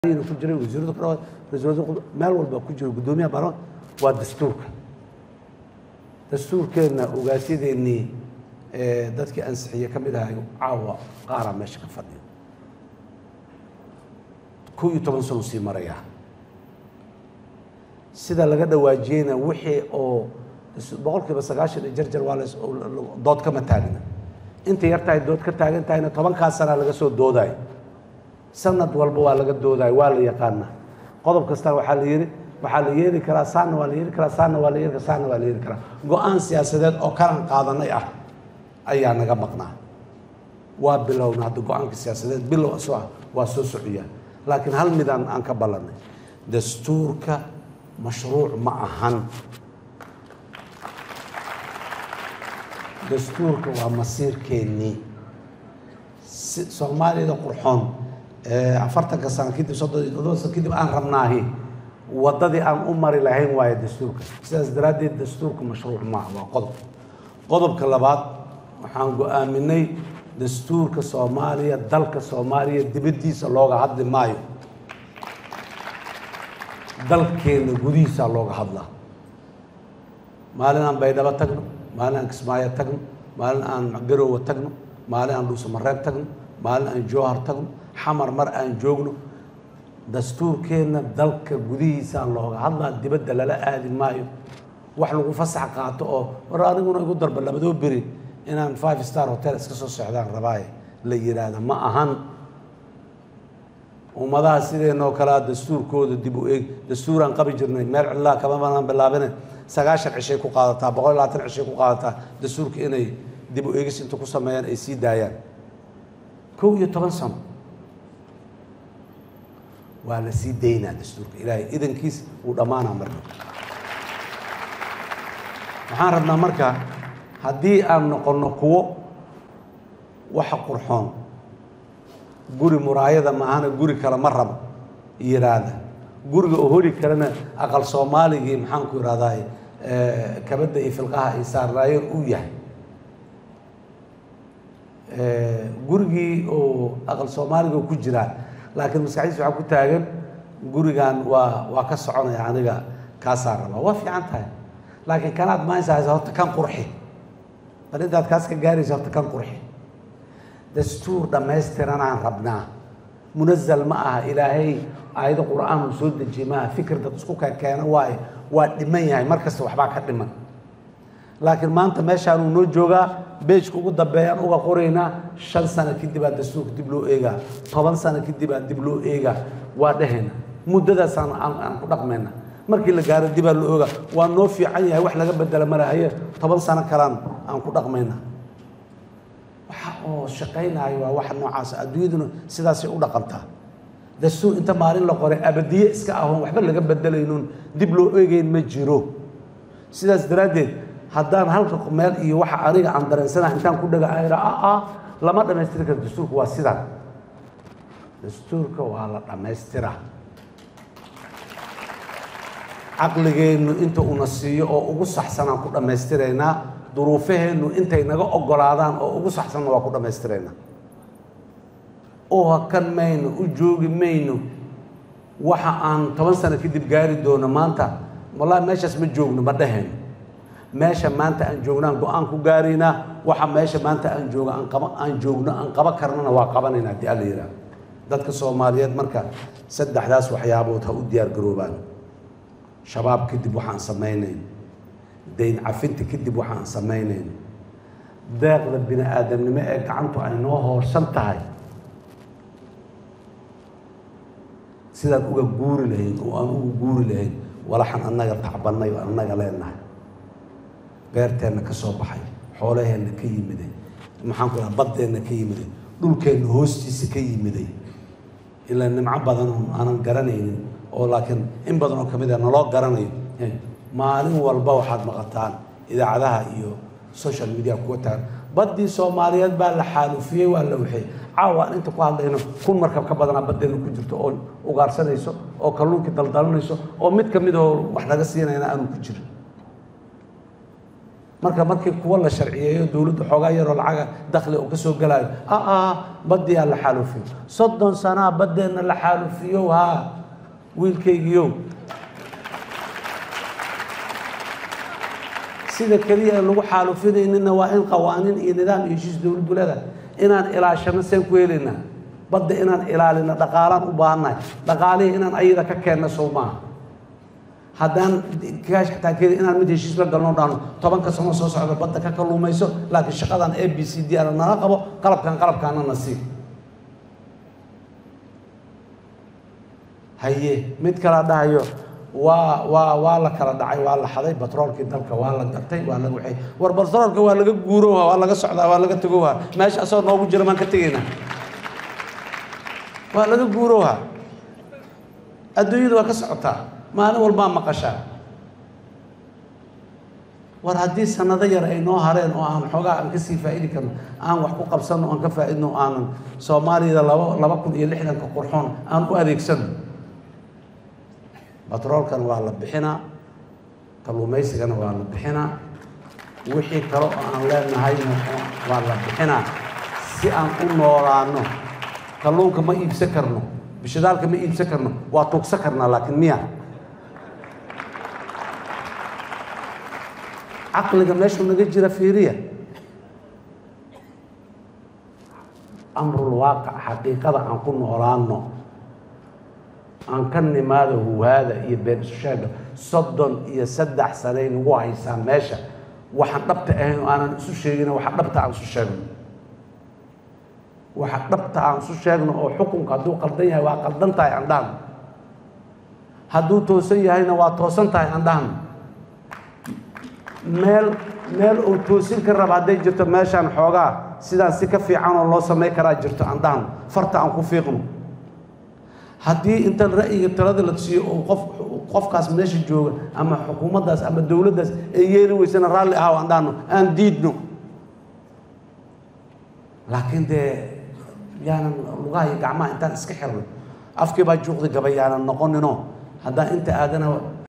wasaaradiina ku jiray wasiirada kale ra-iisul meel walba ku jiro guddoomiyaha baarlamaanka waa dastuurka dastuurkeenna ogaasyadeennii dadkii ansixiye ka mid ahay caawa qaaraa meesha ka fadhiyo kow iyo toban sano sii maraya sida laga dhawaajiyeyna wixii oo boqol kiiba sagaashan iyo jarjar waa las dood kama taagna inta yartahay dood ka taagan tahayna tobankaas sanaa laga soo doodayo sanad walba waa laga doodayo waa la yaqaana qodob kastana waxaa la yidhi waxaa la yeeli karaa saana waa la yeeli karaa saana waa la yeeli karaa saana waa la yeeli karaa go-aan siyaasadeed oo kalan qaadanay ah ayaa naga maqnaa waa bilowna hadda go-aanka siyaasadeed bilow isoo ah waa soo socyaa laakiin hal midaan aan ka ballanay dastuurka mashruuc ma ahan dastuurka waa masiirkeennii soomaaliyada qurxoon afartanka sano kadib soddon iyo toddoba sano kadib aan rabnaahi waddadii aan u mari lahayn waayo dastuurka sidaas daraaddeed dastuurka mashruuc maaha waa qodob qodobka labaad waxaan go-aaminay dastuurka soomaaliya dalka soomaaliya dibaddiisa looga hadli maayo dalkeenna gudihiisaa looga hadlaa maalin aan baydhabo tagno maalin aan kismaayo tagno maalin aan garowe tagno maalin aan dhuusamareeb tagno maalin aan jowhar tagno xamar mar aan joogno dastuurkeenna dalka gudihiisaa looga hadlaa dibadda lala aadi maayo wax lagu fasax qaato oo war aniguna igu darba labadoo beri inaan five star hotel iska soo socdaan rabaaye la yidhaahda ma ahan ummadaha sideenoo kalea dastuurkooda dib u eeg dastuuraan qabi jirnay meel cidlaa kama banaan bilaabine sagaashan cishay ku qaadataa boqol iyo labaatan cishay ku qaadataa dastuurka inay dib u eegis inta ku sameeyaan ay sii daayaan kow iyo toban sano waa la sii daynaa dastuurka ilaahay idankiis wuu dhammaanaa marka waxaan rabnaa marka haddii aan noqonno kuwo waxa qurxoon guri muraayada maahana guri kale ma rabo yiraahda guriga oo holi karana aqal soomaaligii maxaan ku ihahdaa kabadda iyo filqaha ay saarnaayeen uu yahay gurigii oo aqal soomaaliga ku jiraa laakiin maskaxdiisa waxaa ku taagan gurigan waa waa ka soconaya aniga kaasaa rabaa waa fiican tahay laakiin kanaad maaysa haysa horta kan qurxi bal intaad kaas ka gaaraysa horta kan qurxi dastuur dhammaystiranaan rabnaa munazal ma aha ilaahay aayado qur'aan uu soo dejiyey maaha fikir dad isku keeno waaye waa dhiman yahay mar kasta waxbaa ka dhiman laakiin maanta meeshaan uu noo joogaa beejka ugu dambeeyaan uga qoraynaa shan sano kadib aa dastuurka dib loo eegaa toban sano kadib aa dib loo eegaa waa dhehayna muddadaasaan aan ku dhaqmayna markii la gaaro dibaa loo oogaa waa noo fiican yahay wax laga bedela malahaye toban sano kalaan aan ku dhaqmayna waxa oo shaqaynaayo waa waxa noocaas adduunyaduna sidaasay u dhaqantaa dastuur inta maalin la qoray abadiye iska ahoon waxba laga bedelaynoon dib loo eegeyn ma jiro sidaas daraaddeed haddaan halka meel iyo waxa aniga aan dareensanaha intaan ku dhaga ayra aa lama dhammaystiri karo dastuurka waa sidan dastuurka waa la dhammaystiraa caqligeennu inta una siiyo oo ugu saxsanaan ku dhammaystiraynaa duruufaheennu intay naga oggolaadaan oo ugu saxsanna waa ku dhammaystiraynaa u hakan mayno u joogi mayno waxa aan toban sano kadib gaari doono maanta wallahi meeshaas ma joogno ma dhehayno meesha maanta aan joognaan go-aan ku gaaraynaa waxa meesha maanta aan joogo aan qaba aan joogno aan qaba karnana waa qabanayna haddii alla yidhaahdo dadka soomaaliyeed marka saddexdaas waxyaabood ha u diyaar garoobaan shabaab kadib waxaan samaynayn dayn cafinta kadib waxaan samaynayn deeqda bini aadamnimo ee gacantu ay noo hoorsan tahay sidaan uga guuri lahayn oo aan uga guuri lahayn walaxan annaga tacbannay oo annaga leenahay beerteenna ka soo baxay xoolaheenna ka yimiday maxaan ku dhaha baddeenna ka yimiday dhulkeenna hoostiisa ka yimiday ilaa nimco badan oo aanan garanaynin oo laakiin in badan oo ka mid a naloo garanayo maalin walba waxaad maqataan idaacadaha iyo social media kuwa tagan baddii soomaaliyeed baa la xaalufiyey waa la waxeey caawa aan inta ku hadlayno kun markab ka badanaa baddeena ku jirto oo ugaarsanayso oo kalluunkii daldalanayso oo mid ka mid oo wax laga siinayna aanu ku jirin marka markii kuwa la sharciyeeyo dowladda xoogaa yaroo lacaga dakhli uu ka soo galaayo aa baddiyaa la xaalufiyo soddon sanaa baddeenna la xaalufiyow haa wiilkaygiiow sida keliya ee lagu xaalufinayninna waa in qawaaniin iyo nidaam iyo heshiis dowladdu leedahay inaan ilaashano seen ku helaynaa badda inaan ilaalino dhaqaalaan u baahannahay dhaqaalihii inaan ayada ka keenno sow maaha haddaan kaash xataa keeda inaan mid heshiis la galno dhahno tobanka sano soo socda badda ka kalluumayso laakiin shaqadan a b c d ana nala qabo qalabkan qalabkaana na sii haye mid kala dhahayo waa waa waa la kala dhacay waa la xaday batroolkii dalka waa la gatay waa laga waxay war batroolka waa laga guurowha waa laga socdaa waa laga tegowha meesha asagoo noogu jira maan ka tegaynaa waa laga guurowha adduunyadu waa ka socotaa maalin walbaa maqashaa war haddii sanado yar ay noo hareen oo aan xoogaa aan kasii faa'idi karno aan wax ku qabsanno aan ka faa'idno aanan soomaaliyada laba laba kun iyo lixdanka qurxoon aan u adeegsano batroolkan waa la bixinaa kalluumaysigana waa la bixinaa wixii kale oo aan leenahayna waa la bixinaa si aan u noolaano kalluunka ma iibsan karno bishadaalka ma iibsan karno waa tuugsan karnaa laakiin miya caqliga meeshuu naga jira fiiriya amrul waaqic xaqiiqada aan ku noolaano aan ka nimaado huwaada iyo been isu sheega soddon iyo saddex sanay nagu haysaa meesha waxaan dhabta ahayn oo aanan isu sheegin waxa dhabta aan isu sheegno waxa dhabta aan isu sheegno oo xukunka hadduu qaldan yahay waa qaldan tahay aan dhahno hadduu toosan yahayna waa toosan tahay aan dhahno meel meel uu toosin ka raba hadday jirto meeshaan xoogaa sidaan si ka fiican oo loo samay karaa jirto aan dhahno farta aan ku fiiqno haddii intan ra'yiga talada la siiyo oo qof qofkaas meesha jooga ama xukuumaddaas ama dowladdaas ay yeeli weysana raalli ahaw aan dhahno aan diidno laakiin dee yaanan lugaha iyo gacmaha intaan iska xirno afkii baa juuqdi gaba yaanan noqonino haddaan inta aadana